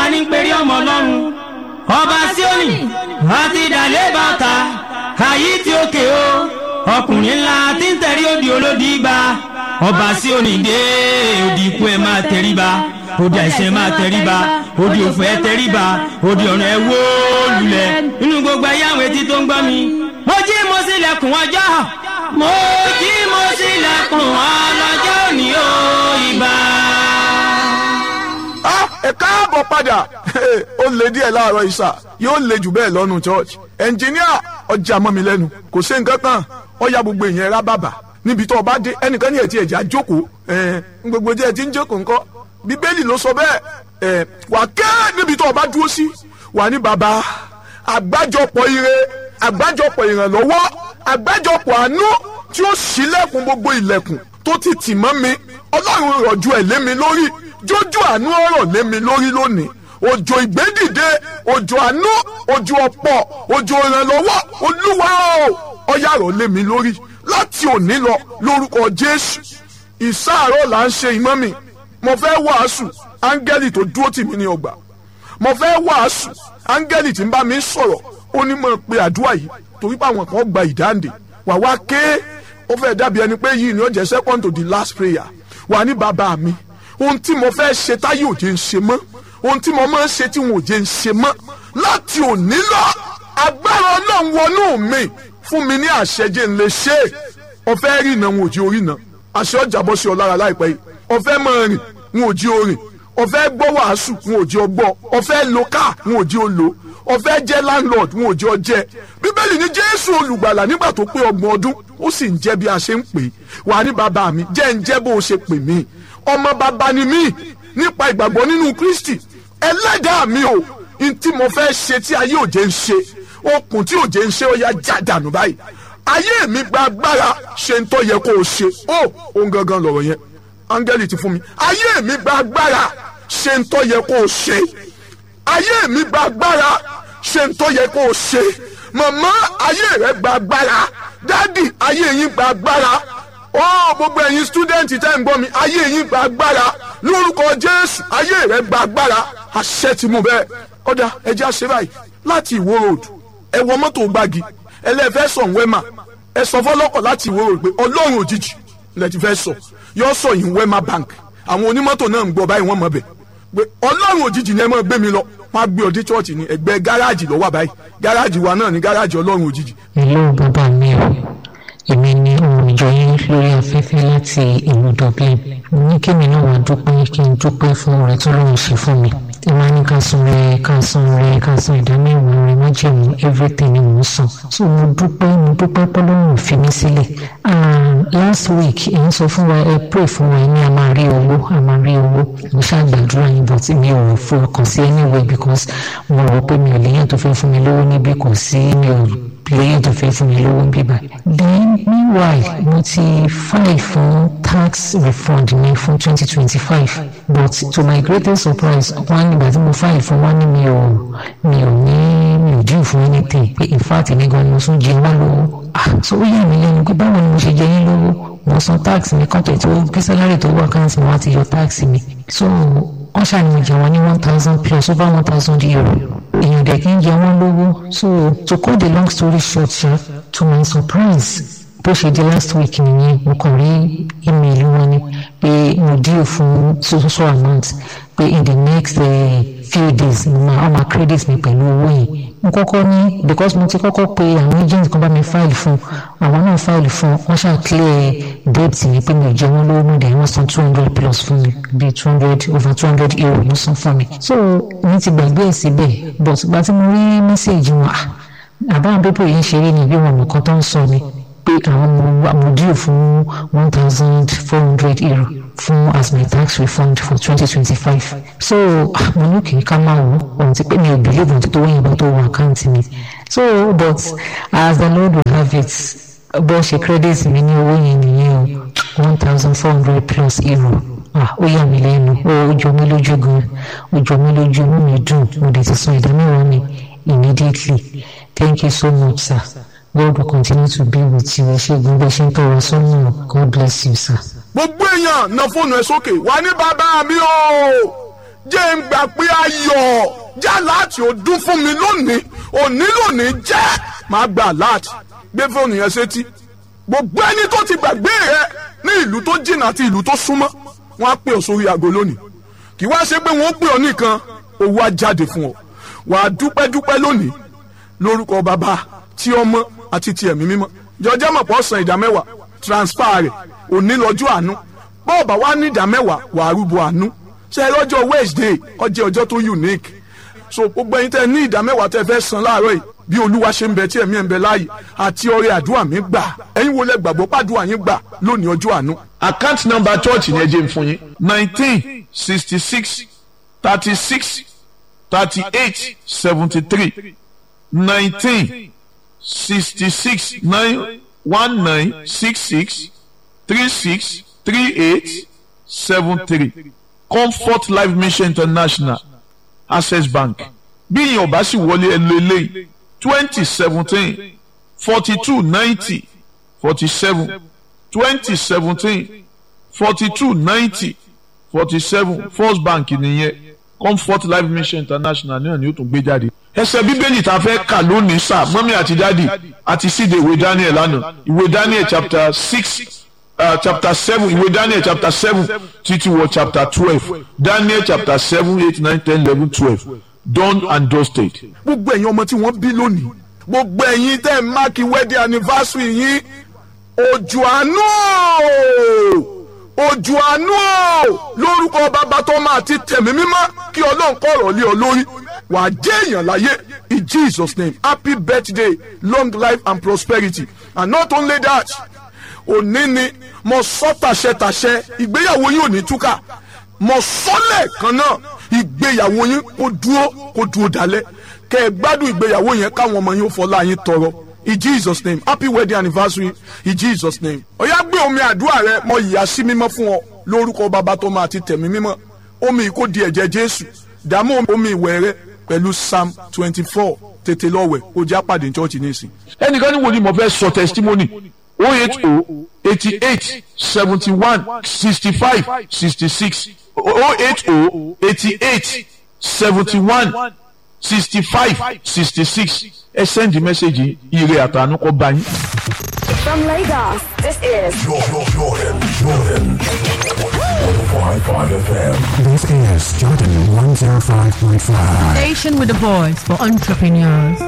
ta ní péré ọmọ ọlọ́run ọba síónì àti ìdàlẹ́ bàtà àyí tí ó ké o ọkùnrin ńlá tí ń tẹ̀rí òdì olódì gba ọba síónì dé òdì ikú ẹ̀ máa tẹríba òdì àìsàn ẹ̀ máa tẹríba òdì òfò ẹ̀ tẹríba òdì ọ̀nà ẹ̀ wó lulẹ̀ nínú gbogbo ẹ̀yà àwọn etí tó ń gbọ́ mi mo jí mo sílẹ̀kùn ọjọ́ mo jí mo sílẹ̀kùn ọlọ́jọ́ òní o ìbà. Ah, ẹ káàbọ̀ padà ó lè díẹ̀ láàárọ̀ ìsà yóò lè jù bẹ́ẹ̀ lọ́nu church ẹnjìníà ọjà mọ́ mi lẹ́nu kò sí nǹkan kan ọ̀ya gbogbo èèyàn rá bàbà níbi tó o bá dé ẹnìkan ní ẹ̀tí ẹ̀já jókòó ẹ̀ ń gbogbo tí ẹ ti ń jókòó ńkọ́ bíbélì ló sọ bẹ́ẹ̀ ẹ̀ wà kẹ́ níbi tó o bá dúró sí wà ní bàbá àgbájọpọ̀ ire àgbájọpọ̀ ìrànlọ́wọ́ àgbájọpọ̀ àánú tí ó ṣílẹ̀kùn gbogbo ilẹ̀kùn tó ti tì mọ́ mi ọlọ́run rọ̀jú ẹ̀ lé mi lórí jójú àánú ọ̀rọ̀ lé mi lórí lónìí òjò ìgbédìde òjò àánú òjò ọ̀pọ̀ òjò ìrànlọ́wọ́ olúwa o ọ̀yàrá lé mi lórí láti òní lọ lórúkọ jésù ìsáàárọ̀ là ń ṣe ìmọ̀ mi mo fẹ́ wàásù áńgẹ́lì tó dúró tì mí ní ọgbà mo fẹ́ wàásù áńgẹ́lì tí ń bá mi sọ̀rọ̀ ó ní mọ̀ pé àdúrà yìí torí pé àwọn kan gba ìdáǹdè wà wá ké ó fẹ́ dàbí ẹni pé yìí ni ó jẹ́ second to the last prayer wà ní bàbá mi ohun tí mo fẹ́ ṣe táyé òde ń ṣe mọ́ ohun tí mo máa ń ṣe tí wọn ò jẹ́ ń ṣe mọ́ láti òní lọ agbára ọlọ́run wọnú mi fún mi ní àṣẹjẹ ńlẹ̀ ṣe ọ̀fẹ́ rí iná wọn ò jí orí iná àṣẹ ọjà bọ́ sí ọ lára láìpẹ́ yìí ọ̀fẹ́ máa rìn wọn ò jí orin ọ̀fẹ́ gbọ́ wàásù wọn ò jí ọ gbọ́ ọ̀fẹ́ lo káà wọn ò jí ọ lò ọ̀fẹ́ jẹ́ landlord wọn ò jí ọ jẹ́ bíbélì ní jésù olùgbàlà nígbà tó pé ọgbọ̀n ọdún ó sì ń jẹ́ bí a ṣe ń pè é wà ní bàbá mi jẹ́ ń jẹ́ bó o ṣe pè mí ọmọ bàbá ni mí nípa ìgbàgbọ́ nínú kristi ẹlẹ́dàá mi o n tí mo fẹ́ ṣe tí ayé òjé ń ṣe okùn tí òjé ń ṣe ó yá já dànù báyìí ayé mi gba agbára ṣe ń tó yẹ kó o ṣe ó òun gangan lọ̀rọ̀ yẹn áńgẹ́lì ti fún mi ayé mi gba agbára ṣe ń tó yẹ kó o ṣe ayé mi gba agbára ṣe ń tó yẹ kó o ṣe màmá ayé rẹ gba agbára dádì ayé yín gba agbára ó gbogbo ẹ̀yin stúdẹ̀ǹtì tẹ́ ń gbọ́ mi ayé yín gba agbára lórúkọ jésù ayé rẹ gba agbára àṣẹ ti mú bẹ́ẹ̀ ọ̀dà ẹja ṣe báyìí láti ìwó road ẹ wọ mọ́tò gbági ẹlẹ́fẹ́ sọ̀ wẹ́mà ẹ sọ fọlọ́kọ̀ láti ìwó road pé ọlọ́run òjijì lẹ ti fẹ́ sọ yọ sọ yìí wẹ́mà bank àwọn onímọ́tò náà ń gbọ́ báyìí wọ́n mọ̀ bẹ̀ pé ọlọ́run òjijì ni ẹ máa gbé mi lọ wọ́n á gbé ọdẹ chọ́ọ̀chì ní ẹgbẹ́ gáràjì lọ́wọ́ báyìí gáràjì wa náà ní gáràjì ọlọ́run òjijì hello bàbá mi o èmi ni ohun ìjọ yín lórí afẹ́fẹ́ láti ìlú dublin mo ní kémi náà wá dúpẹ́ kí n dúpẹ́ fún ọ̀rẹ́ tó lóun ṣe fún mi ẹ máa ní ká san rẹ ká san rẹ ká san ìdámẹ́wàá rẹ májèmú everything ni mò ń san so mo dúpẹ́ mo dúpẹ́ pọ́lọ́run fi mí sílẹ̀ last week ẹ̀ ń sọ fún wa ẹ pray fún wa ní a máa rí owó a máa rí owó mo ṣàgbàdúrà yín but mi ò fọkàn sí anyway because mo rò pé mi ò léyìn tó fẹ́ fún mi lówó níbí kò sí mi ò lẹ́yìn tó fẹ́ fún mi lówó bíbá. then meanwhile mo ti file fún tax refund mi fún twenty twenty five but to my greatest surprise wọ́n nígbà tí mo file fún wọn ní mi ò mi ò ní mi ò due fún anything pé in fact èmi gan ni mo tún jẹ wọ́n lówó ah so ó yà mí lẹ́nu pé báwo ni mo ṣe jẹ yín lówó mo san tax mi kọ́tẹ̀ tó kí sálárì tó wà káàntì mi wọ́n ti yọ tax mi so wọ́n ṣàníyàn jẹ wọ́n ní one thousand plus over one thousand euro èèyàn dẹ̀ kí ń jẹ wọ́n lówó so to cut the long story short ṣá to my surprise bó ṣe di last week nìyẹn mo kàn rí email wọn ni pé mo deal fún so so so amount pé in the next uh, few days mo máa ọmọ credit mi pẹ̀lú owó yẹn mo kọ́kọ́ ní because mo ti kọ́kọ́ pe àwọn agent kan bá mi file fún àwọn náà file fún wọ́n ṣáà clear debt mi pé mi ò jẹ wọ́n lówó mọ́ dẹ̀ wọ́n san two hundred plus fún mi bíi two hundred over two hundred euro ló san fún mi so mi ti gbàgbé ẹ̀ síbẹ̀ but gba tí mo rí message wọn àbáwọn pépè yìí ń ṣeré ní bí wọn nǹkan tó ń sọ ni pé àwọn amòdìrò fún one thousand four hundred euro fún as my tax refund for twenty twenty five so mo ní kì í ká máa wò ohun ti pé mi ò believe ohun tó wọ́n yẹn bá tó wọ àkáǹtì mi so but as the lord will have it bó ṣe credit mi ní owó yẹn nìyẹn o one thousand four hundred plus euro ah ó yà mí lẹ́nu ó jọ mí lójú gan ó jọ mí lójú inú mi dùn mo dẹ̀ ti san ìdámẹ́wàá mi immediately thank you so much sir. God will continue to be with you. Ṣégun bẹ́ẹ̀ ṣe ń tọrọ sọ́nà. God bless you, sir. gbogbo èèyàn na fóònù ẹ sókè wà ní bàbá mi o jẹ́ ń gbà pé ayọ̀ já láti ọdún fún mi lónìí òní lónìí jẹ́ máa gbà láti gbé fóònù yẹn sétí gbogbo ẹni tó ti gbàgbé rẹ ní ìlú tó jìnnà àti ìlú tó súnmọ́ wọn á pè ọ́ sórí aago lónìí kì í wá ṣe pé wọn ó pè ọ́ nìkan owó á jáde fún ọ wà á dúpẹ́ dúpẹ́ lónìí lórúkọ bàbá tí ọmọ àti ti ẹ̀mí mímọ́ jọjọ́ mọ̀ pọ̀ san ìdá mẹ́wàá transfer rẹ̀ òní lọ́jọ́ àánú bọ́ọ̀bà wa ní ìdá mẹ́wàá wà á rúbọ àánú ṣe é lọ́jọ́ wednesday ọjọ́ ọjọ́ tó unique so gbogbo ẹ̀yin tẹ́ ní ìdá mẹ́wàá tẹ́ fẹ́ san láàárọ̀ yìí bí olúwa ṣe ń bẹ tí ẹ̀mí ẹ̀ ń bẹ láàyè àti ọrẹ àdúrà mi gbà ẹ̀yin wo lẹ gbàgbọ́ pàdúrà yín gbà lónìí ọjọ́ àánú. account number church yẹn jẹ́ n fún yín nineteen sixty six thirty six thirty eight seventy three nineteen sixty six nine one nine six six three six three eight seven three comfort life mission international access bank bí ìyẹn ọba sì wọlé ẹ lo eléyìí twenty seventeen forty two ninety forty seven twenty seventeen forty two ninety forty seven first bank nìyẹn comfort life mission international náà ni ó tún gbé jáde. ẹsẹ̀ bíbélì tá a fẹ́ kà lónìí sá mọ́mí àti dáàdì àti síde ìwé daniel lánàá ìwé daniel chapter six uh, chapter seven ìwé daniel chapter seven títí wọ chapter twelve daniel chapter seven eight nine ten eleven twelve done and dusted. gbogbo ẹ̀yin ọmọ tí wọ́n bí lónìí gbogbo ẹ̀yin tẹ́ ẹ̀ máàkì wedding anniversary yín òjò àánú o òjò àánú o lórúkọ bàbá tó máa ti tẹ̀mí mímọ́ kí ọlọ́run kọ̀rọ̀ lé ọ lórí wàá jẹ́ èèyàn láyé in jesus name happy birthday long life and prosperity and not only that òní ni mo sọ tàṣẹtàṣẹ ìgbéyàwó yín ò ní túkà mo sọ lẹ́ẹ̀kan náà ìgbéyàwó yín kó dúró kó dúró dalẹ̀ kẹ́ ẹ gbádùn ìgbéyàwó yẹn káwọn ọmọ yín ó fọlá yín tọrọ in jesus name happy wedding anniversary in jesus name ọ̀yá gbé omi àdúrà rẹ mọ ìyá sí mímọ́ fún ọ lórúkọ bàbá tó máa ti tẹ̀mí mímọ́ omi kò di ẹ̀jẹ̀ jésù dààmú omi ìwẹ̀ rẹ pẹ̀lú psalm twenty four tètè lọ́wẹ̀ kó já pàdé church nísìn. ẹnìkan ní wo ni mo fẹ́ sọ testimony o eight o eighty eight seventy one sixty five sixty six o eight o eighty eight seventy one sixty five sixty six ẹ send message ire àtànú kọ bá yín. From Lagos, this is Jordan, Jordan, Jordan. 105.5 FM. This is Jordan 105.5. Station with a voice for entrepreneurs.